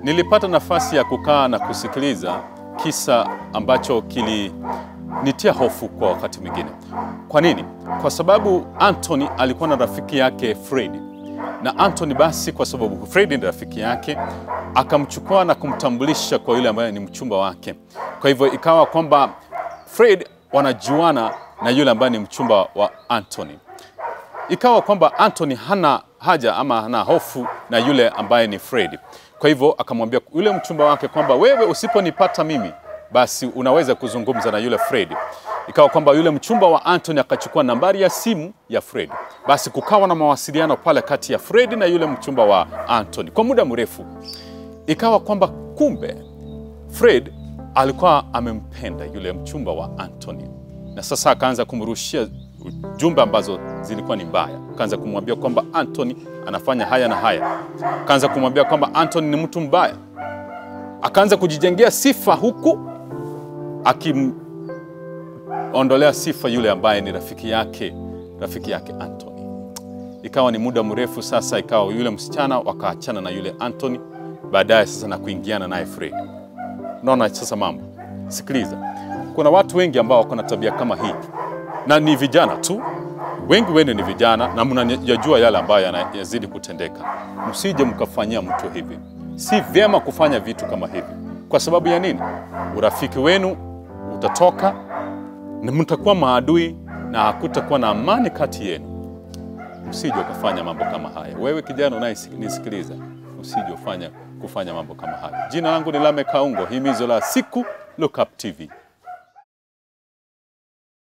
nilipata nafasi ya kukaa na kusikiliza kisa ambacho kilinitia hofu kwa wakati mwingine. Kwa nini? Kwa sababu Anthony alikuwa na rafiki yake Fred, na Anthony basi, kwa sababu Fred ni rafiki yake, akamchukua na kumtambulisha kwa yule ambaye ni mchumba wake. Kwa hivyo ikawa kwamba Fred wanajuana na yule ambaye ni mchumba wa Anthony ikawa kwamba Anthony hana haja ama hana hofu na yule ambaye ni Fred. Kwa hivyo akamwambia yule mchumba wake kwamba wewe usiponipata mimi, basi unaweza kuzungumza na yule Fred. Ikawa kwamba yule mchumba wa Anthony akachukua nambari ya simu ya Fred, basi kukawa na mawasiliano pale kati ya Fred na yule mchumba wa Anthony kwa muda mrefu. Ikawa kwamba kumbe Fred alikuwa amempenda yule mchumba wa Anthony, na sasa akaanza kumrushia jumbe ambazo zilikuwa ni mbaya. Akaanza kumwambia kwamba Anthony anafanya haya na haya, akaanza kumwambia kwamba Anthony ni mtu mbaya, akaanza kujijengea sifa huku akimondolea sifa yule ambaye ni rafiki yake, rafiki yake Anthony. Ikawa ni muda mrefu sasa, ikawa yule msichana wakaachana na yule Anthony, baadaye sasa na kuingiana naye Fred. Unaona sasa mambo. Sikiliza, kuna watu wengi ambao wako na tabia kama hii na ni vijana tu, wengi wenu ni vijana na mnajua yale ambayo yanazidi kutendeka. Msije mkafanyia mtu hivi, si vyema kufanya vitu kama hivi. Kwa sababu ya nini? Urafiki wenu utatoka na mtakuwa maadui na hakutakuwa na amani kati yenu. Usije ukafanya mambo kama haya. Wewe kijana unayenisikiliza, usije ufanya kufanya mambo kama haya. Jina langu ni Lame Kaungo, himizo la siku Look Up TV.